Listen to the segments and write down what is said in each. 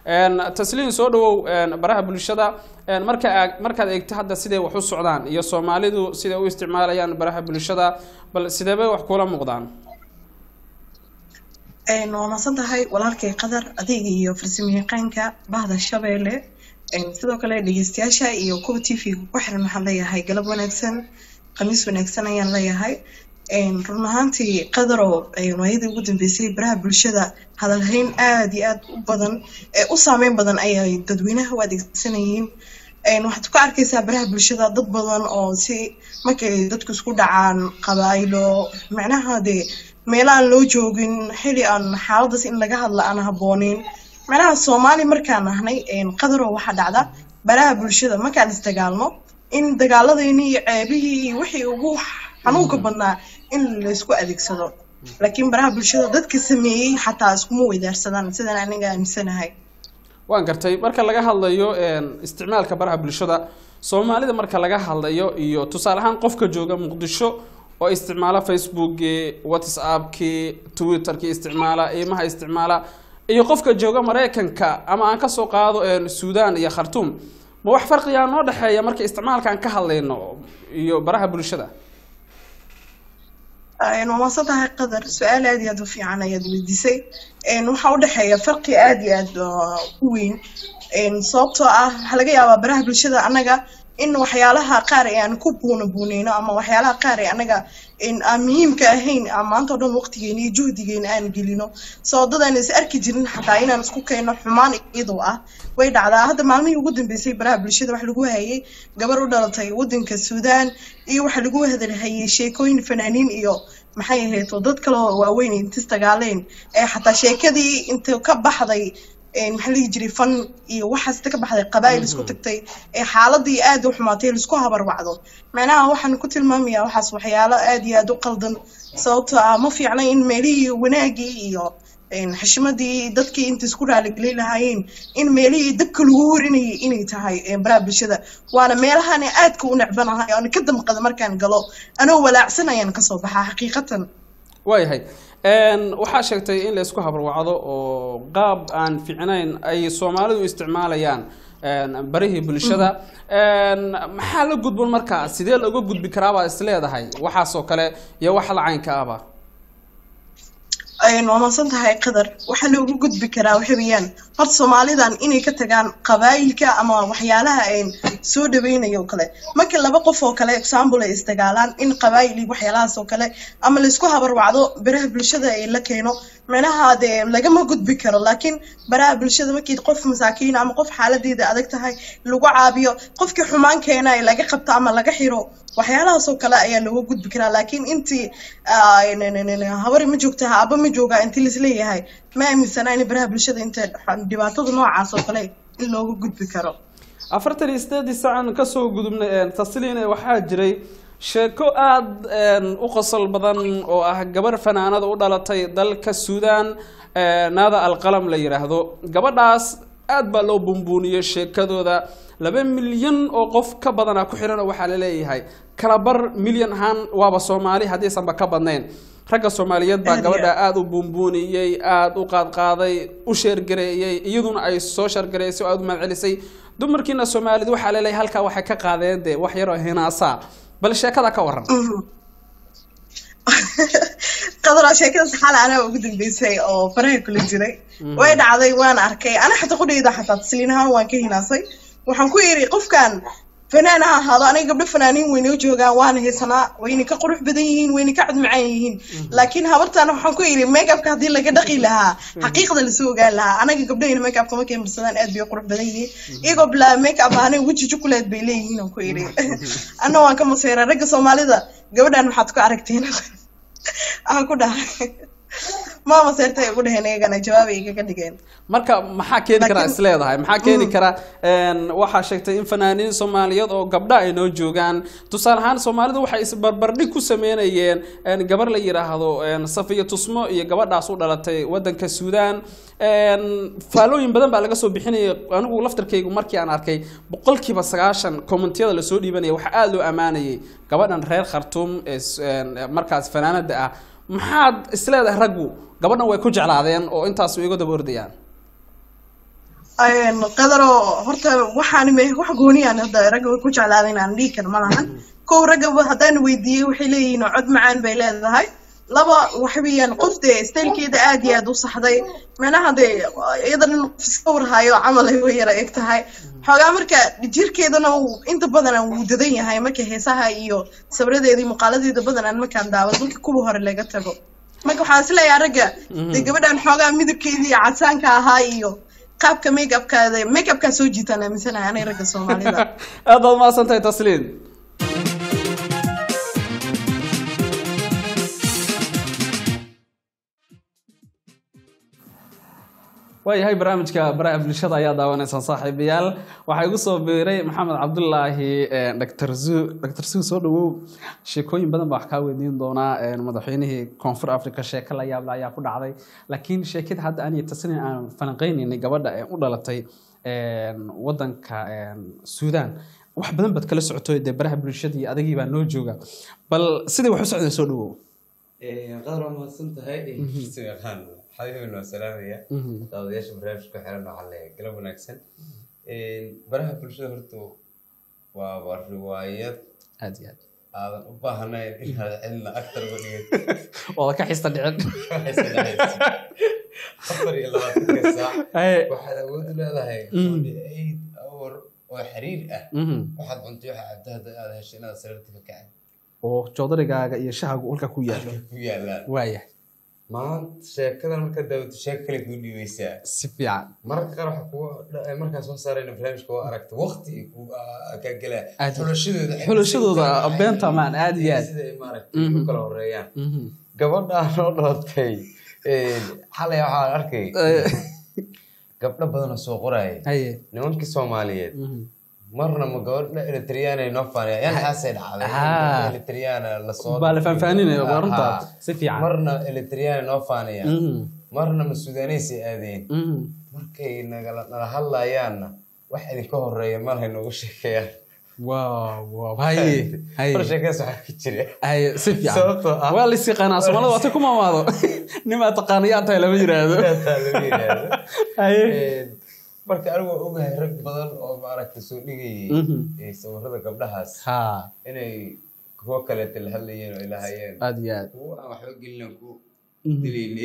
tasliin soo dhawow baraha bulshada marka markaad eegto hadda siday wax u socdaan iyo soomaalidu siday u isticmaalayaan baraha bulshada bal sideebay wax kula muuqdaan waa masan tahay walaalkay qadar adiga iyo farsamayaqaanka bahda shabeelle sidoo kale dhegeystayaasha iyo kuwa t v ku xiran waxaan leeyahay galab wanaagsan khamiis wanaagsan ayaan leeyahay run ahaantii qadarow waayadii ugu dambeysay baraha bulshada hadalhayn aada iyo aada u badan ee u saameyn badan ayay dadweynaha u adeegsanayeen waxaad ku arkaysaa baraha bulshada dad badan oo si markay dadku isku dhacaan qabaaylo macnaha dee meelo aan loo joogin xili aan xaaladaas in laga hadla aan habbooneyn macnaha soomaali markaan nahnay qadarow waxaa dhacda baraha bulshada markaan isdagaalno in dagaaladayni iyo ceebihii iyo wixii ugu xanuunka badnaa in laysku adeegsado laakiin baraha bulshada dadka sameeyey xataa iskuma weydaarsadaan sidaan aniga aaminsanahay waan gartay marka laga hadlayo isticmaalka baraha bulshada soomaalida marka laga hadlayo iyo tusaale ahaan qofka jooga muqdisho oo isticmaala facebookii whatsappkii twitterkii isticmaala imaha isticmaala iyo qofka jooga maraykanka ama aan kasoo qaado suudan iyo khartuum ma wax farqiyaa noo dhexeeya marka isticmaalkaan ka hadlayno iyo baraha bulshada waa maasan tahay qadar su-aal aada iyo aada u fiican ayaad weydiisay waxaa udhexeeya farqi aada iyo aada u weyn sababtoo ah waxaa laga yaabaa baraha bulshada annaga in waxyaalaha qaar ee aan ku buuna buuneyno ama waxyaalaha qaar ee anaga aan muhiimka ahayn maanta o dhan waqtigeena iyo juhdigeena aan gelino soo dad aan is arki jirin xataa inaan isku keenno xumaan iyadoo ah way dhacdaa hadda maalmihii ugu dambeysay baraha bulshada waxa lagu hayay gabar u dhalatay wadanka suudaan iyo waxa lagu hadalhayay sheekooyin fanaaniin iyo maxay ahayd oo dad kaleo waaweyn intis dagaaleen ee xataa sheekadii inta ka baxday maxaa lihi jiray fan iyo waxaasta ka baxday qabaa'il isku tagtay ee xaaladii aada u xumaatay laisku habarwacdo macnaha waxaan ku tilmaamayaa waxaas waxyaalo aada iyo aada u qaldan sababtoo ah ma fiicna in meelihii wanaagii iyo xishmadii dadkii inta isku raaligelin lahaayeen in meelihii dabka lagu horinayay inay tahay baraha bulshada waana meelahaan aadka u necbanahay oona ka damqada markaan galo anoo walaacsan ayaan kasoo baxaa xaqiiqatan waayahay waxaa sheegtay in la isku habarwacdo oo qaab aan fiicnayn ay soomaalidu isticmaalayaan barihii bulshada maxaa la gudbon markaa sidee looga gudbi karaabaa is leedahay waxaasoo kale iyo wax la caynka ahba waa maasan tahay qadar waxaa loogu gudbi karaa waxa weeyaan horta soomaalidan inay ka tagaan qabaayilka ama waxyaalaha soo dhaweynayo o kale marka laba qof oo kale example ay isdagaalaan in qabaayil iyo waxyaalahaas oo kale ama laisku habarwacdo baraha bulshada ay la keeno macnaha dee lagama gudbi karo laakiin baraha bulshada markii qof masaakiin ama qof xaaladeeda adag tahay lagu caabiyo qofkii xumaan keena ay laga qabto ama laga xiro waxyaalahaas oo kale ayaa looga gudbi karaa laakiin intii habari ma joogtaha aba ma joogaa intii laisleeyahay ma aaminsanaa in baraha bulshada inta dhibaatada noocaas oo kale in looga gudbi karo afartan iyo sideedii sacan kasoo gudubnay tasliine waxaa jiray sheeko aada u qosol badan oo ah gabar fanaanada u dhalatay dalka suudan naada alqalam la yidhaahdo gabadhaas aada baa loo bumbuuniyey sheekadooda laba milyan oo qof ka badana ku xihan oo waxaa laleeyahay kalabar milyan ahaan waaba soomaali haddiisanba ka badnayn ragga soomaaliyeed baa gabadha aada u buunbuuniyey aada u qaadqaaday u sheergareeyey iyaduna ay soo sheergareysay oo aada u mahadcelisay dumarkiina soomaalida waxaa laleeyahay halkaa waxay ka qaadeen dee wax yaroo hinaasaa bal sheekada ka waran qadara sheekadaas xal anaa ugu dambeysay oo faraha kula jiray way dhacday waan arkay ana xataa qudhayda xataa tasliin ahaan waan ka hinaasay waxaan ku yidhi qofkan fanaan ha ahaado aniga gabdho fanaaniin waynoo joogaan waana haysanaa wayna ka qurux badan yihiin wayna ka codmacaan yihiin laakiin habartaana waxaan ku yidhi makeupka haddii laga dhaqi lahaa xaqiiqda lasoo ogaan lahaa anaga gabdhahayna makeupka markay marsadaan aad bay qurux badan yihiin iyagoo bilaa makeup ahana weji jukuleed bay leeyihiin aan ku yidhi anna waan ka maseyra ragga soomaalida gabadhan maxaad ku aragteen aan ku dhahay maama seertay ugu dheheen iyagana jawaabay igaga dhigeen marka maxaa keeni karaa is leedahay maxaa keeni kara waxaa sheegtay in fanaaniin soomaaliyeed oo gabdha ay noo joogaan tusaale ahaan soomaalidu waxay isbarbardhig ku sameynayeen gabar la yidhaahdo safiya tusmo iyo gabadhaas u dhalatay wadanka suudan faalooyin badan baa laga soo bixinaya anigu laftarkaygu markii aan arkay boqolkiiba sagaashan commentiyada lasoo dhiibanaya waxaa aada loo ammaanayay gabadhan reer khartuum ee markaas fanaanada ah maxaad isleedahay raggu gabadhan way ku jeclaadeen oo intaas way iga daba ordayaan Een, qadaro horta waxaan me- wax gooniyaan hadda ragga way ku jeclaadeen aan dhihi kar ma lahan kow raggaba haddaan weydiiyey waxay leeyihiin cod macaan bay leedahay laba waxa weeyaan qof dee staylkeeda aad iyo aad u saxday macnaha dee iyada nin qof iska warhayo camal ay way yara eg tahay xoogaa marka jirkeedana uu inta badan wuu dadan yahay marka heesaha iyo sabradeeda iyo muuqaaladeeda badanaan markaan daawado marka kuwa hore laga tago marka waxaan isleeyahay ragga dee gabadhan xoogaa midabkeedii iyo cadsaanka ahaa iyo qaabka make upkaada make upkaa soo jiitaan aaminsanahay anay ragga soomaalida aad baad mahadsan tahay tasliin waayahay barnaamijka baraha bulshada ayaa daawanaysaan saaxiibayaal waxaa igu soo biiray maxamed cabdulaahi dr zu dr zu soo dhawow sheekooyin badan baa wax kaa weydiin doonaa eh, madaxweynihii koonfur africa sheeko la yaable ayaa ku dhacday laakiin sheekada hadda aniyo tasniin aan falanqeynaynay gabadha ee u dhalatay eh, wadanka eh, suudaan wax badan baad kala socoto dee baraha bulshada iyo adagii baa noo jooga bal sidai wax u socdeen soo dhawow qadar waa mahadsan tahay si yaqaan xabibin waa salaamaya daawadayaasha barnaamijka ku xiran waxaa leeyahay galab wanaagsan baraha bulshada horta waa waa riwaayad aad iyo aad aadan u baahnayn inaad cilna actor uga dhigato ooda ka xista dhicin waxayse dhacaysa afar iyo labaatanka saac Haye. waxaad awood u leedahay Mm. forty eight hour oo xiriir ah Mhm. waxaad cuntay waxa cabta hadda aad heshay inaad sariirta ka kacay oo joodarigaaga iyo shahagu ulka ku yaalo ku yaalaan waaya maanta sheekadan marka daawato sheeko kale kuu dhiibaysaa si fiican mararka qaar waxa kugu dha- markaan soo saarayna barnaamijka waa aragta waqti ku kaa gelaa Aad- xulashadooda xulashadooda beenta maan aad iyo aad sida ay maaragtay Mhm. u kala horeeyaan Mhm. gabadhaan oo dhalatay xalay waxaan arkay Eh, gabdho badan oo soo qoraya haye nimankii soomaaliyeed Mhm. marna ma gabadha eritriyaana noo faanaya yan xaasay dhacday Ah. eritriyaana lasoo baa la faahfaahinaya waa runta Aha. si fiican marna eritriyaana noo faanaya Mhm. marna ma suudaanaysay aadeen Mhm. markay nagala nala hadlayaanna wax idinka horeeya malahay noogu sheekeeyaan waaw waaw haye haye hor sheekadas waxaa ka jira haye si fiican Sababtoo ah- waa lis yaqaanaa soomaalida waata ku maamaado nimaa taqaanayaan tahay lama yiraahdo Taa laga yidhaahdo. haye Een, marka anigu waan ogahay rag badan oo maaragtay soo dhigayay Mhm. ee sawirada gabdhahaas ha inay kuwo kaleeta la hadlayeen oo ilahayeen aad iyo aad kuwo aan waxba gelin ku Mhm. dilaynay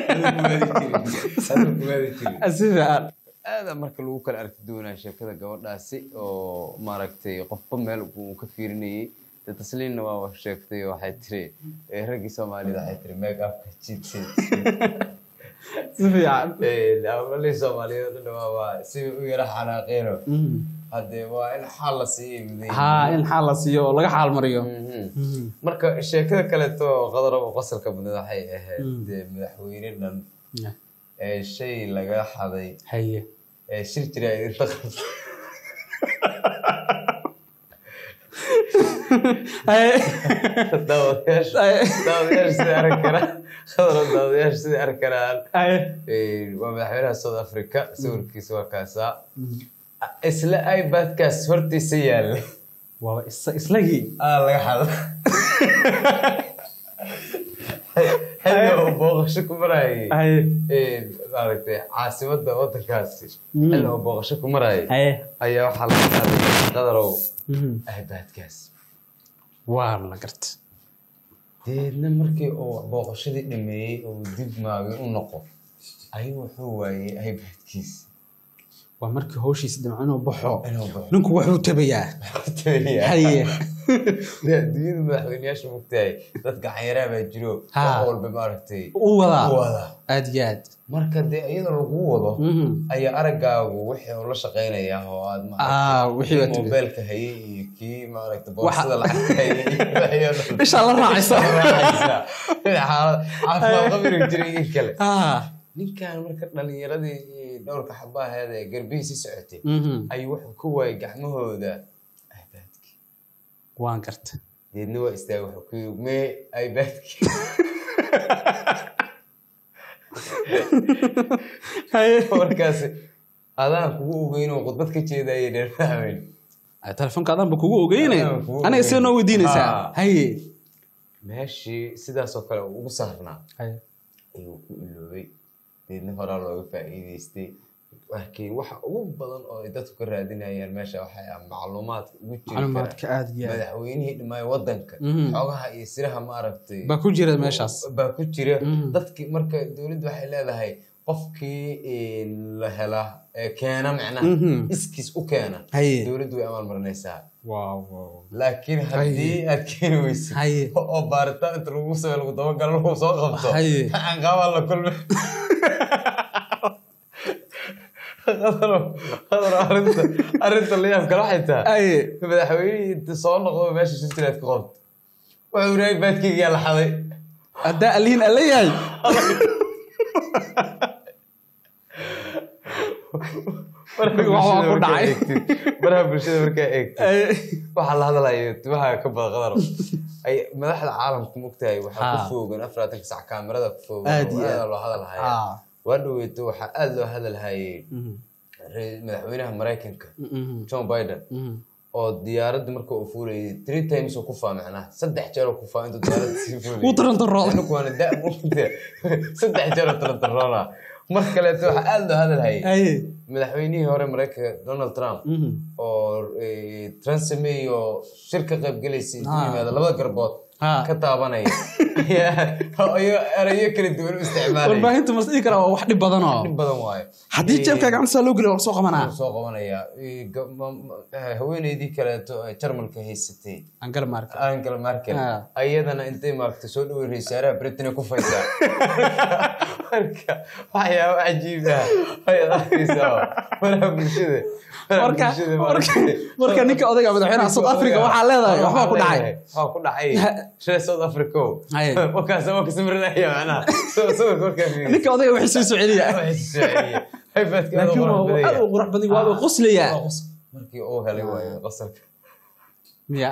Adigu kumaadi jirin si fiican aada marka lagu kala arki doonaa sheekada gabadhaasi oo maaragtay qofba meel uu ka fiirinayay de tasliinna waa sheegtay oo waxay tiri eh, raggii soomaalida waxay tiri make upka jiidsi si fiican amalii soomaaliyeed oo dhan waa waa si u yara xanaaqeeno Mhm. haddee waa in xaal la siiyay mudan ha in xaal la siiyo oo laga xaal mariyo Mhm. Mhm. marka sheekada kaleeto oo qadara oo qosolka badnad waxay ahayd Mm. dee madaxweyne dhan Yeah. ee shay laga xaday haye ee shir jira idinla qabtay haye daawadayaasha haye daawadayaasha sida arki karaan khadra daawadayaasha sida arki karaan haye Ee, waa madaxweynaha south africa sawirkiisa waa kaasaa isla ibadkaas hortiisa yaalla waaba is- islagii aa laga xada xilli oo booqasho ku marayay haye ee, maaragtay caasimadda waddankaasi Mm. xilli oo booqasho ku marayay haye ayaa waxaa laga qaaday qadarow Mhm. ibadkaas waa la garta deedna markii uu booqashadii dhameeyey oo dib maagay u noqo ayuu wuxuu waayey ibadkiis waa markii hawshiisa dhimco inuu baxo inuu baxo ninku wuxuu tabayaa Tabayaa. haye Dee adduunyada madaxweyneyaasha mogtahay dad gacanyaraa baa jiro Ha. wax walba maaragtay u wadaa u wadaa aad iyo aad marka dee iyadoo lagu wado Mhm. ayaa araggaagu wixii uu la shaqaynayaa oo aad Ah, wixii kii baad tiri. moobeelka hayay iyo kii maaragtay boosada lacagta hayay iyo wixii oo dhan. Ishaa la raacaysa. raacaysa. Xaalad- caafimaad qabiri jiray in kale ah ninkan marka dhalinyaradii iyo dhowrka xabaaheeda ee garbihiisii socotay Mhm. ayuu wuxuu ku waayay gacmahooda aybaadkii waan garta deedna waa istaagay wuxuu ku yiri mee aybaadkii haye markaasi adaan kugu ogeyn oo khudbad ka jeedayay dheer fahmeyn telefoonka adanba kugu ogeynay Adaan kugu aniga sida noo ogeyn. weydiinaysaa Ah. haye meeshii sidaasoo kale uu ugu saarnaa haye ayuu ku iloobay deedna horaa looga faa'iidaystay laakiin waxa ugu badan oo ay dadku ka raadinayaan meesha waxay ah macluumaadka ugu jiri macluumaadka kara aad iyo aad madaxweynihii dhimaayo wadanka Mhm. xogaha iyo siraha maaragtay baa ku jira meeshaas baa ku jira Mhm. dadkii marka dowladdu waxay leedahay qofkii een, la hela ee keena macnaha Mhm. iskiis u keena Haye. dowladdu way amaalmarinaysaa waaw waaw laakiin haddii aad keeni weysid Haye. oo baaritaan inta lagu sameeyo lagu dabagalo lagu soo qabto Haye. aan qaabaa la kulmi qadaro qadaro arrinta arrinta la yaab kale waxay tahay Haye. madaxweynihii inta soo noqdo meesha shirtilaad ka qabto wuxuu yidhahay baadkeyga yaa la xaday haddaa aliin alla yahay Waxbaa ku dhacay. baraha bulshada markaa eegtid Haye. waxaa la hadlayo timaha ka bada qadar ay madaxda caalamka mogtahay waxaa ku Ha. foogan afaraatanka sac kaamirada ku foogan Aad oo iyo aad aad. loo hadalhaya Ah. waa dhaweyto waxaa aad loo hadalhayay Mhm. re- madaxweynaha maraykanka Mhm. john biden Mhm. oo diyaaradda marka uu fuulayay three times uu ku faa macnaha saddex jeer uu ku faa intuu diyaaradda sii fuulayay Wuu tarantarooday. Anigu waana da mugte saddex jeer oo tarantaroona mar kaleeto waxaa aad loo hadalhayay Haye. madaxweynihii hore maraykanka donald trump Mhm. oo eh, Theresa May oo shir ka qayb galaysay intuu Ah. yimaado labada garbood Ah. ka taabanaya ayaa ayo erayo kala duwan u isticmaalaya warbaahinta mas dhihi karaa waa wax dhib badan oo dhib badan waayo haddii Eh, jeebka gacanta saa loo geliyo waa lasoo qabanaa wuu soo qabanaya Eh, ga- ma- ma- eh, haweeneydii kaleeto ee jarmalka haysatay angela marka angela merkel Ah. ayadana intay maaragtay soo dhawey raiisaaraha britain ku faysaa marka waxyaabo cajiib ah ayaad arkaysaa baraha bulshada baraha marka bulshada marka maaragtay. marka ninka odayga madaxweynaha south africa waxaa leedahay waxbaa ku dhacay waxaa ku dhacay reer south africa Haye. wakaas waa kasamrinaya macnaha Saw- sawirka markaa fiiriso. ninka odayga waxay soo soceliya Waxay soo celiyeen. iPad-ka aad u laakiin qurux waa badan aad yahay. u qurux badan waa uu qoslayaa Waa qos- markii uu helay waayo qosolka miya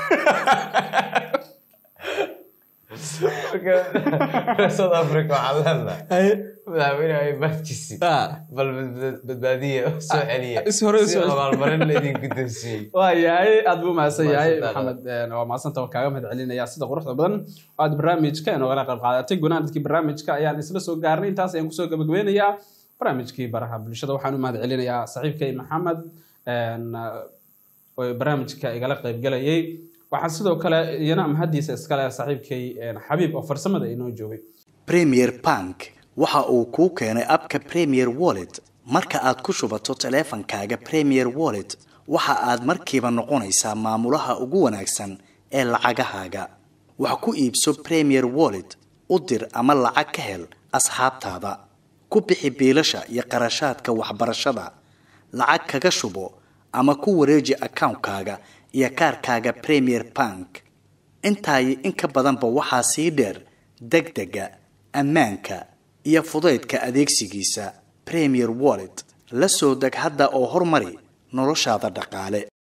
Marka, reer south africa waxaa leedahay Haye. madaxweynaha iPad-kiisii Ah. bal bad- badbaadiya oo soo celiya is hore u si soo celiya. abaalmarin laydinku doonsiiyey waa yahay aad buu mahadsan yahay Mahadsantahay. maxamed een, waa mahadsanta waa kaaga mahad celinaya sida quruxda badan aad barnaamijka inogala qayb qaadatay gunaanadkii barnaamijka ayaan isla soo gaarnay intaas ayaan kusoo gabagabeynayaa barnaamijkii baraha bulshada waxaan u mahad celinayaa saaxiibkay maxamed een, oo barnaamijka igala qayb galayay waxaan sidoo kale iyana mahadiisa iskale saaxiibkay een, xabiib oo farsamada inoo joogay premier bank waxa uu kuu keenay abka premier wallet marka aad ku shubato taleefankaaga premier wallet waxa aad markiiba noqonaysaa maamulaha ugu wanaagsan ee lacagahaaga wax ku iibso premier wallet u dir ama lacag ka hel asxaabtaada ku bixi biilasha iyo qarashaadka waxbarashada lacag kaga shubo ama ku wareeji akawuntkaaga iyo kaarkaaga premier bank intaa iyo in ka badanba waxaa sii dheer degdega ammaanka iyo fudaydka adeegsigiisa premier wallet la soo deg hadda oo horumari noloshaada dhaqaale